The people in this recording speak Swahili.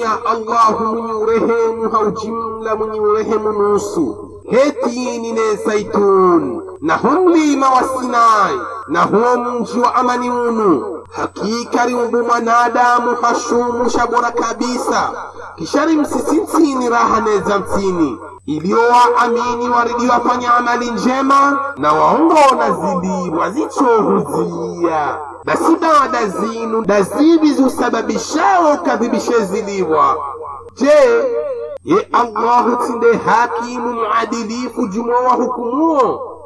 ya allahu mwenye urehemu haujimla mwenye urehemu nusu hetini ne zaitun na hu mlima wa sinai na huo mji wa amani unu hakika riumbu mwanadamu hashumusha bora kabisa kishari msisintini raha neza mtini iliyowaamini waridiwafanya amali njema na waongona zilibwa zichohuzia basi dada zinu dazibi zusababishao kadhibishe zilibwa je ye allahu tinde hakimu muadilifu jumo wa hukumuo